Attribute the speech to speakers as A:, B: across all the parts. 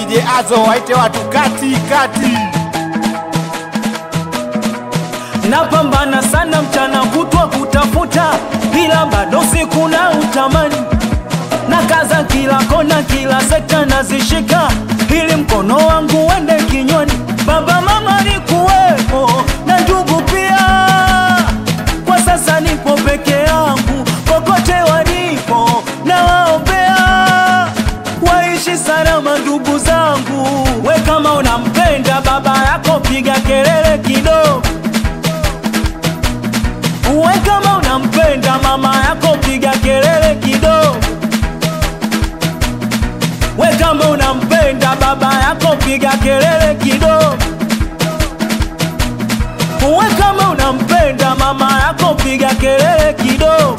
A: DJ Azo waite watu kati kati.
B: napambana sana mchana kutwa kutafuta, ila bado siku na utamani na kaza kila kona, kila sekta nazishika, ili mkono wangu uende kinywani. Baba mama ni kuwepo na ndugu pia, kwa sasa nipo peke yangu, kokote walipo na waombea waishi salama ndugu zangu. We kama unampenda baba yako, piga kelele kidogo. We kama unampenda mama yako piga kelele kidogo. We kama unampenda baba yako piga kelele kidogo. We kama unampenda mama yako piga kelele kidogo.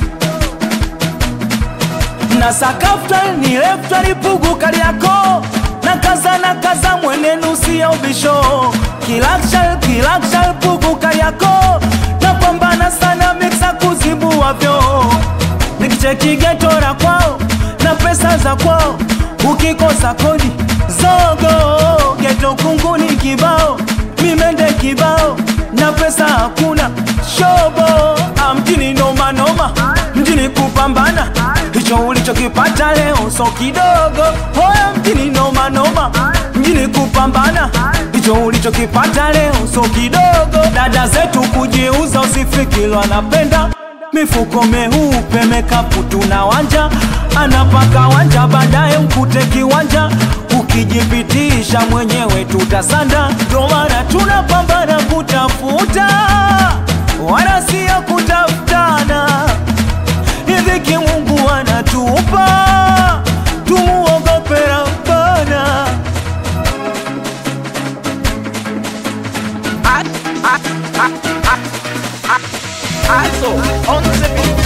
B: Na sakafta ni lefta lipugu kali yako na kaza na kaza mwenenu siya ubisho kilakshal kilakshal pugu kali yako napambana sana miksa kuzibua vyo nikicheki geto la kwao na pesa za kwao ukikosa kodi zogo geto kunguni kibao mimende kibao na pesa hakuna shobo Ah, mjini noma noma mjini kupambana hicho ulichokipata leo so kidogo hoya mjini noma noma mjini kupambana hicho ulichokipata leo so kidogo dada zetu kujiuza usifikiri wanapenda mifuko meupe mekapu tuna wanja anapaka wanja baadaye mkute kiwanja ukijipitisha mwenyewe tutasanda ndo maana tunapambana kutafuta wala siyo kutafutana idhiki mungu anatupa tumuogope rabbana
C: Also, on the beat.